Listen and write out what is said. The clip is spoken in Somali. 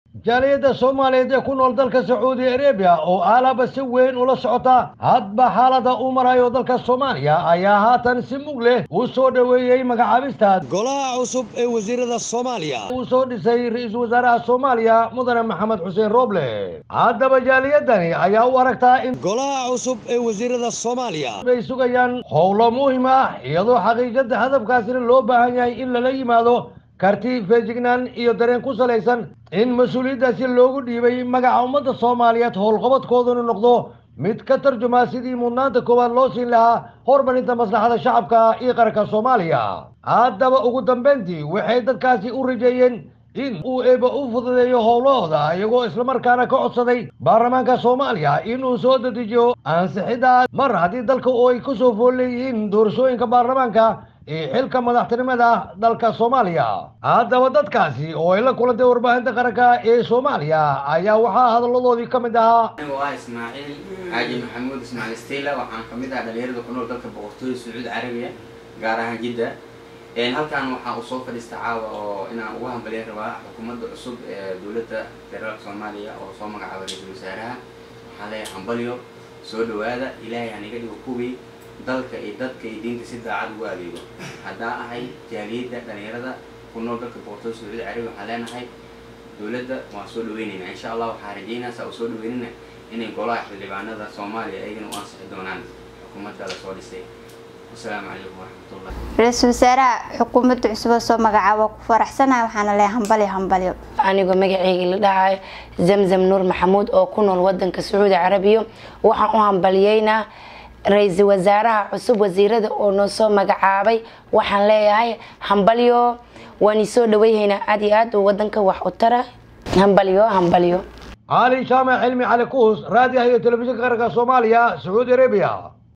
jaaliyadda soomaaliyeed ee ku nool dalka sacuudi arabiya oo aalaba si weyn ula socota hadba xaalada uu marayo dalka soomaaliya ayaa haatan si mug leh uu soo dhoweeyey magacaabista golaha cusub ee wasiirada soomaaliya uu soo dhisay ra-iisul wasaaraha soomaaliya mudane maxamed xuseen rooble haddaba jaaliyadani ayaa u aragtaa in golaha cusub ee wasiirada soomaaliya ay sugayaan howlo muhim ah iyadoo xaqiiqada hadafkaasina loo baahan yahay in lala yimaado karti feejignaan iyo dareen ku salaysan in mas-uuliyaddaasi loogu dhiibay magaca ummadda soomaaliyeed howlqabadkooduna noqdo mid ka tarjumaa sidii mudnaanta koowaad loo siin lahaa horumarinta maslaxada shacabka iyo qaranka soomaaliya haddaba ugu dambayntii waxay dadkaasi u rajeeyeen in uu eeba u fududeeyo howlahooda iyagoo islamarkaana ka codsaday baarlamaanka soomaaliya inuu soo dedejiyo ansixidda mar haddii dalka oo ay ku soo fool leeyihiin doorashooyinka baarlamaanka iyo xilka madaxtinimada dalka soomaaliya haddaba dadkaasi oo ay la kulantay warbaahinta qaranka ee soomaaliya ayaa waxaa hadalladoodii ka mid ahaa anigu ah ismaaciil xaaji maxamuud ismaaciil stila waxaan kamid ah dhalinyarada ku nool dalka boqortooyada sacuudi carabiya gaar ahaan jidda halkan waxaa uu soo fadhiista caawa oo inaan ugu hambalyan rabaa xukuumadda cusub ee dowladda federaalka soomaaliya oo soo magacaabay ra-iisul wasaaraha waxaan leeyahay hambalyo soo dhawaada ilaahay haniga dhigo kuwii dalka iyo dadka iyo diinta si daacad ugu adeego haddaan ahay jaaliyadda dhalinyarada ku nool dalka boqortooyada sacuudi carabiya waxaan leenahay dowladda waan soo dhaweyneynaa insha allah waxaa rajeynaa saa u soo dhaweynina inay golaha xildhibaanada soomaaliya ayagana u ansixi doonaan xukuumadda la soo dhisay wasalaamu calaykum waraxmatullah ra-iisul wasaaraha xukuumadda cusub oo soo magacaaba ku faraxsanahay waxaana leeyahay hambalyo hambalyo anigoo magaceyga la dhahayo zamzam nuur maxamuud oo ku nool wadanka sacuudi carabiya waxaan u hambalyeynaa ra-iisul wasaaraha cusub wasiirada oo noo soo magacaabay waxaan leeyahay hambalyo waan isoo dhaweyhaynaa aad iyo aad oo wadanka wax u tara hambalyo hambalyo cali jaamac cilmi cali kuus raadiyaha iyo telefishinka qaranka soomaaliya sacuudi arabiya